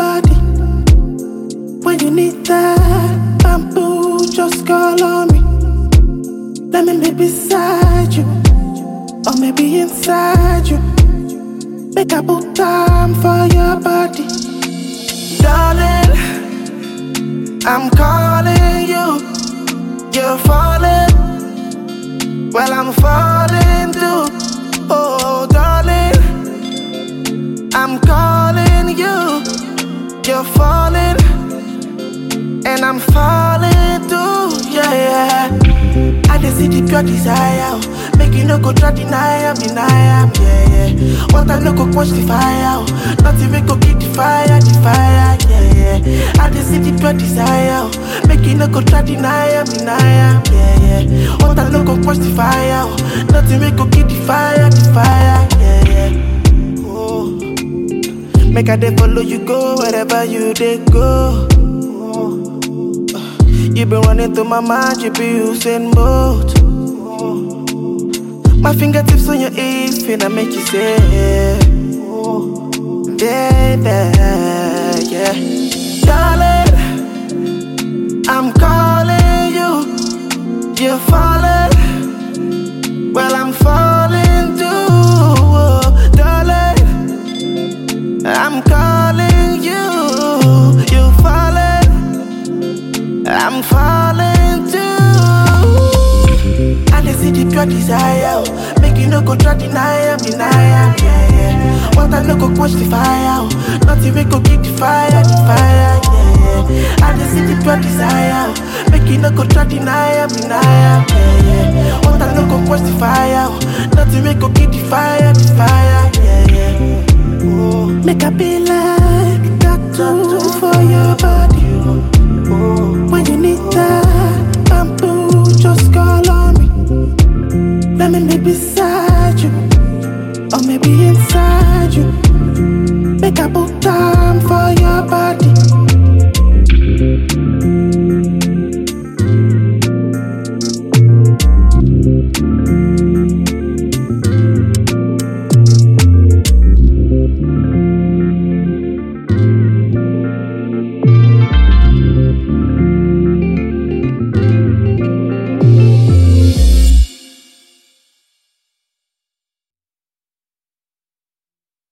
body. When you need that bamboo, just call on me. Let me be beside you, or maybe inside you. Make a put time for your body, darling. I'm calling you, you're falling. Well, I'm falling too. Oh, darling, I'm calling you, you're falling, and I'm falling too. Yeah, yeah. I just see the pure desire. oh. Make you no go try deny am, deny am, yeah, yeah. What I no go quench the fire. oh. Nothing we go keep the fire, the fire, yeah, yeah. I just see the pure desire. oh. Make you no go try deny am, deny am, yeah, yeah. What I no go quench the fire. oh. Nothing we go keep the fire, the fire, yeah, yeah. Oh. Make I dey follow you go wherever you dey go. You been running through my mind, you be using both. My fingertips on your hips, finna make you say, baby, yeah. Darling, I'm calling you, you're falling. Well, I'm falling too, oh, darling. I'm calling you, you're falling. I'm falling too. I just see the pure desire. oh. Make you no go try deny am, deny am, yeah, yeah. What I no go quench the fire. oh. Nothing we go keep the fire, the fire, yeah, yeah. I just see the pure desire. oh. Make you no go try deny am, deny am, yeah, yeah. What I no go quench the fire. oh. Nothing we go keep the fire, the fire, yeah, yeah. Oh. Make I be like tattoo for your body. When you need that bamboo, just call on me. Let me be beside